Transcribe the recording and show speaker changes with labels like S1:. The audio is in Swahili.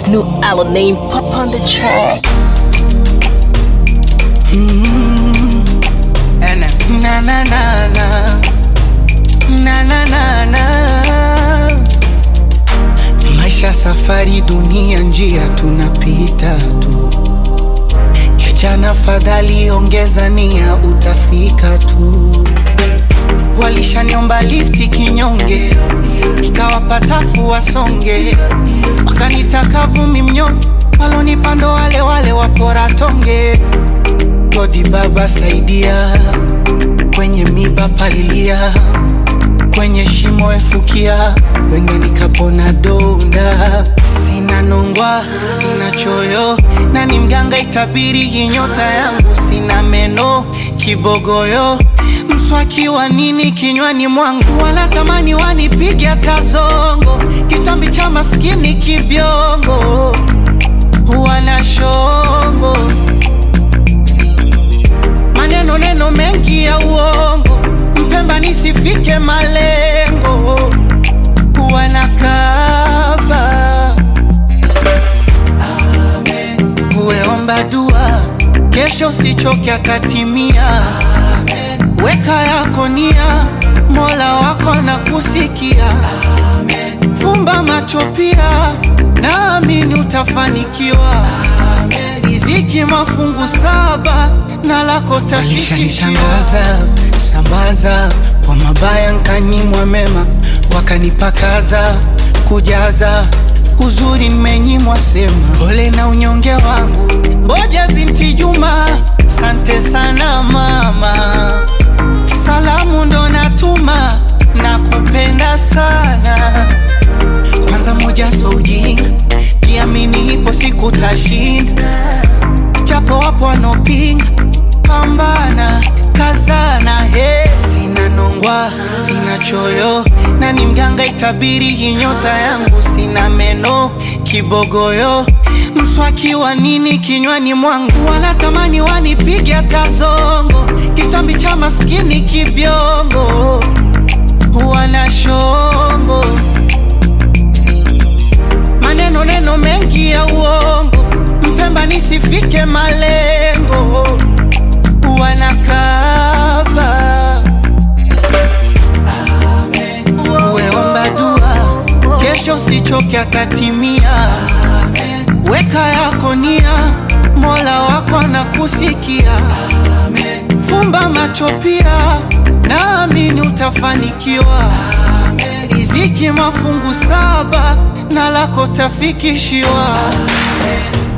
S1: New Alamein pop on the track.
S2: And na na na na na na na na maisha safari dunia njia tunapita tu kijana fadhali ongeza nia utafika tu walishaniomba lifti kinyonge ikawapatafu wasonge wakanitaka vumi mnyonge walonipando wale wale wapora tonge godi baba saidia kwenye miba palilia kwenye shimo efukia wende nikapona donda sina nongwa sina choyo na ni mganga itabiri hii nyota yangu sina meno kibogoyo mswaki wa nini kinywani mwangu wala tamani wanipiga tazongo kitambi cha maskini kibyongo wana shongo maneno neno mengi ya uongo mpemba nisifike malengo wanakaba uweomba dua kesho usichoke atatimia weka yako nia mola wako na kusikia fumba macho pia naamini utafanikiwa riziki mafungu saba na lako tafikishiwa sambaza kwa mabaya nkanyimwa mema wakanipakaza kujaza uzuri nimenyimwa sema pole na unyonge wangu mboja binti juma sante sana mama salamu ndo natuma na kupenda sana kwanza moja so ujinga jiamini ipo siku tashinda japo wapo wanopinga pambana kazana he sina nongwa sina choyo na ni mganga itabiri hii nyota yangu sina meno kibogoyo mswaki wa nini kinywani mwangu wanatamani wanipiga tazongo kitambi cha maskini kibyongo wana shongo maneno neno mengi ya uongo mpemba nisifike malengo wanakaba uweomba dua kesho sichoke atatimia weka yako nia mola wako na kusikia fumba macho pia naamini utafanikiwa riziki mafungu saba na lako tafikishiwa